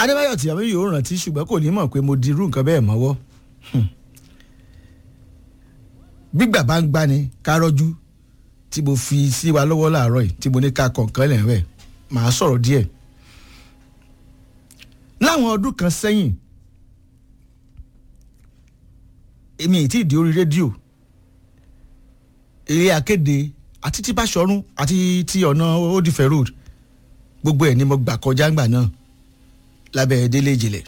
adébáyọ̀ tìyàwó yóò rántí ṣùgbọ́n kò ní mọ̀ pé mo di irú nǹkan bẹ́ẹ̀ mọ́wọ́ gbígbà bá ń gbani kárọ́jú tí mo fi sí wa lọ́wọ́ láàárọ̀ yìí tí mo ní ká kọ̀ọ̀kan lẹ̀ rẹ̀ màá sọ̀rọ̀ díẹ̀ láwọn ọdún kan sẹ́yìn èmi ì tí ì di orí rédíò eré akéde àti tí Báṣọ̀run àti tí ọ̀nà Òdìfẹ́ road gbogbo ẹ̀ ni mo gbà kọjá ńgbà náà lábẹ́ délé ìjìnlẹ̀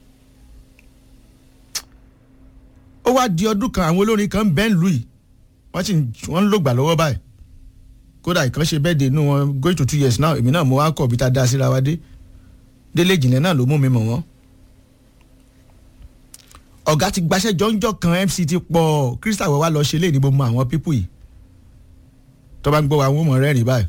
ó wá di ọdún kan àwọn olórin kan bẹ́ẹ̀ ń lù yìí wọ́n sì wọ́n ń lògbà lọ́wọ́ báyìí kódà ìkan ṣe bẹ́ẹ̀ dé inú wọn going to two years now èmi náà mo wá kọ̀ bí tá a dá síra wa dé délé ìjìnlẹ̀ náà ló mú mi mọ̀ wọ́n ọ̀gá ti gbaṣẹ́ jọ́njọ́ kan MC ti pọ̀ Crystal wọ́n wá lọ ṣe léyìn ní gbogbo àwọn pípù yìí tó bá ń gbọ́ wa wọ́n mọ̀ rẹ́rìn báyìí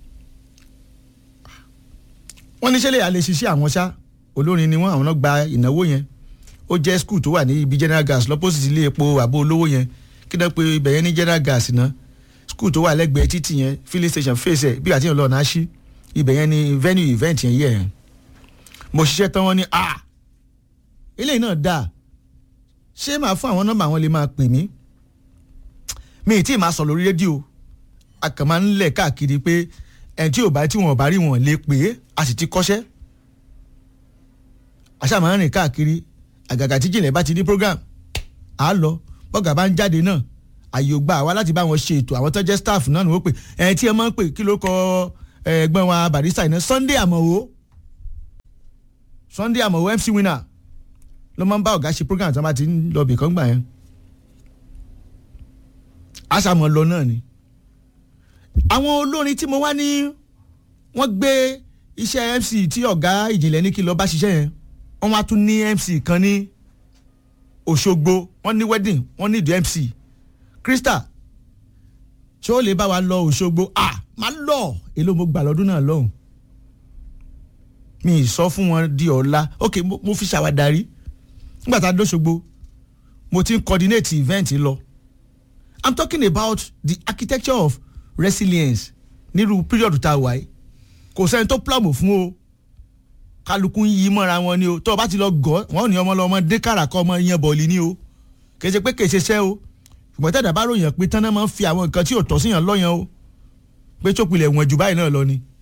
wọ́n ní ṣẹlẹ̀ àlè ṣiṣẹ́ àwọn ṣá olórin ni wọ́n àwọn náà gba ìnáwó yẹn ó jẹ́ skul tó wà ní ibi general gas lọ́pọ̀sì ilé epo àbó olówó yẹn kí náà pé ibẹ̀ yẹn ní general gas ná skul tó wà lẹ́gbẹ̀ẹ́ títì yẹn filling station face ẹ̀ bí àti ìlọ náà ṣí ibẹ̀ yẹn ní venue event yẹn yẹ̀ mo ṣiṣẹ́ tán wọ́n ní ah eléyìí náà dáa ṣé màá fún àwọn nọ́mbà wọn lè máa pè mí mi ì tí ì máa sọ lórí rédíò a kàn máa ń lẹ̀ káàkiri pé ẹni tí ò bá tí wọn ò bá rí wọn lè pè é a sì ti kọ́ṣẹ́ àṣà máa ń rìn káàkiri àgàgà tí jìnlẹ̀ bá ti ní program à á lọ bọ́gà bá ń jáde náà àyè ò gbà wá láti bá wọn ṣe ètò àwọn tó jẹ́ staff náà ni wọ́n pè ẹni tí ẹ máa ń pè kí ló kọ ẹgbẹ́ wa Barrister iná Sunday Àmọ̀wò Sunday Àmọ̀wò MC winner ló máa ń bá ọ̀gá ṣe program tí wọ́n bá ti ń lọ bìkan gbà yẹn àṣàmọ̀ lọ náà ni àwọn olórin tí mo wá ní wọ́n gbé iṣẹ́ MC tí ọ̀gá ìjìnlẹ̀ ní kí lọ bá ṣiṣẹ́ yẹn wọ́n wá tún ní MC kan ní Òṣogbo wọ́n ní wedding wọ́n ní ìdí MC Crystal ṣé ó lè bá wa lọ Òṣogbo ah máa lọ èló mo gbà lọ́dún náà lọ́hùn mi ì sọ fún wọn di ọ̀la ok mo, mo fi ṣàwádàrí nígbà tá a dóṣogbo mo ti ń coordinate event lọ i'm talking about the architecture of resilience nírú period tá a wà yìí kò sẹ́ni tó plọ́mù fún o kálukú ń yí mọ́ra wọn ni o tó o bá ti lọ gọ́ wọ́n ní ọmọ lọ́mọ dé kàrà kọ́ ọmọ yẹn bọ̀ọ̀lì ni o kìí ṣe pé kìí ṣe ṣẹ́ o ṣùgbọ́n tẹ̀dá bá ròyìn pé tán náà máa ń fi àwọn nǹkan tí ò tọ́ síyàn lọ́yàn o pé tó pilẹ̀ wọ̀n jù báyìí náà lọ ni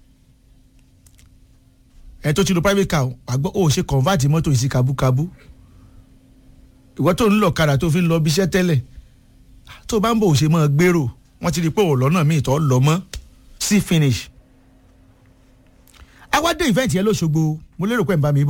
ẹ tó ti lo private car àgbọ̀ ó ṣe convert mọ́tò yìí sí kabúkabú ìwọ tó ń lọ kadà tó fi ń lọ bí iṣẹ́ tẹ́lẹ̀ tó bá ń bọ̀ ò ṣe máa gbèrò wọ́n ti rí pé òlọ́nà míì tó lọ mọ́ sí finish. àwa dé event yẹn lóṣogbo mo lérò pé ń bá mi bọ̀.